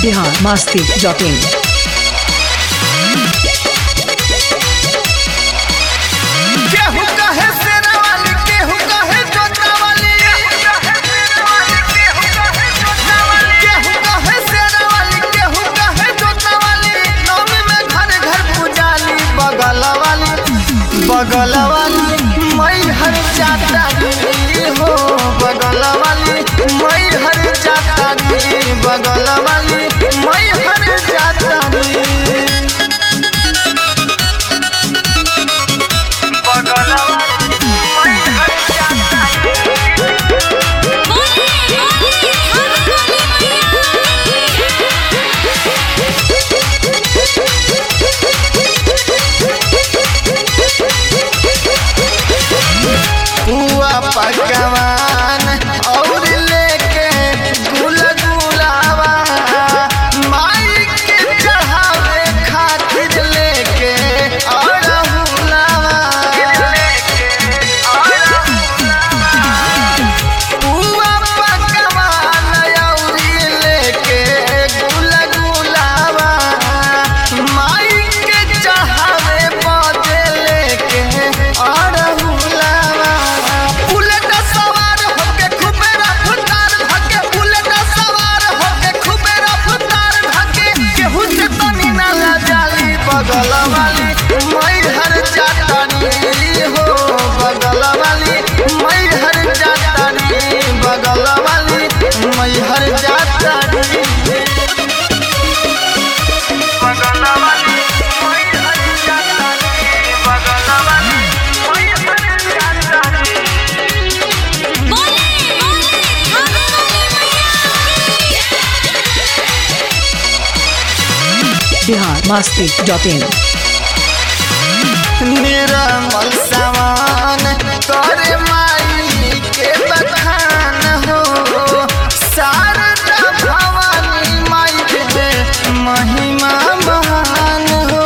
Bihar Masti dot in केहू कहे शेरा वाली केहू कहे जोता वाली केहू कहे शेरा वाली केहू कहे जोता वाली नौमी में घर घर पूजाली बगल वाली बगल वाली मई हर जाता दी हो बगल वाली मई हर जाता दी बगल वाली मई हर जाता दी पुआ पकवान और लेके गुल गुलावा माई के चढ़ावे खातिर लेके और हुलावा पुआ पकवान और लेके गुल गुलावा माई के चढ़ावे बदे लेके और हुलावा बुलेट सवार होके खूबे रफ्तार धके बुलेट सवार होके खूबे रफ्तार धके केहू से तनी ना जाली बगल वाली मई हर जातानी हो बगल वाली मई हर जातानी बगल वाली मई हर जातानी बगल वाली मई हर जातानी बगल वाली मई हर जातानी बिहार मस्ती डॉट इन निर्मल समान करे माई के बखान हो शारदा भवानी माई के महिमा महान हो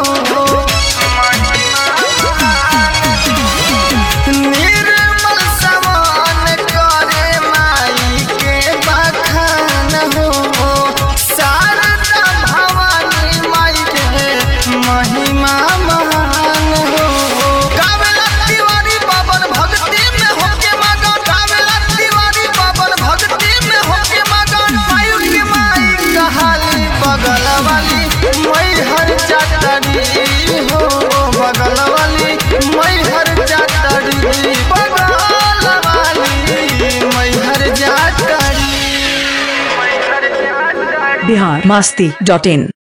निर्मल समान करे माई के बखान हो शारदा भवानी माई के महिमा महान हो कावेला तिवारी बाबन भक्ति में होके मगन कावेला तिवारी बाबन भक्ति में होके मगन मायू के माई कहाली बगल वाली मई हर चाटरी हो बगल वाली मई हर चाटरी बगल वाली मई हर चाटरी बिहार मस्ती डॉट इन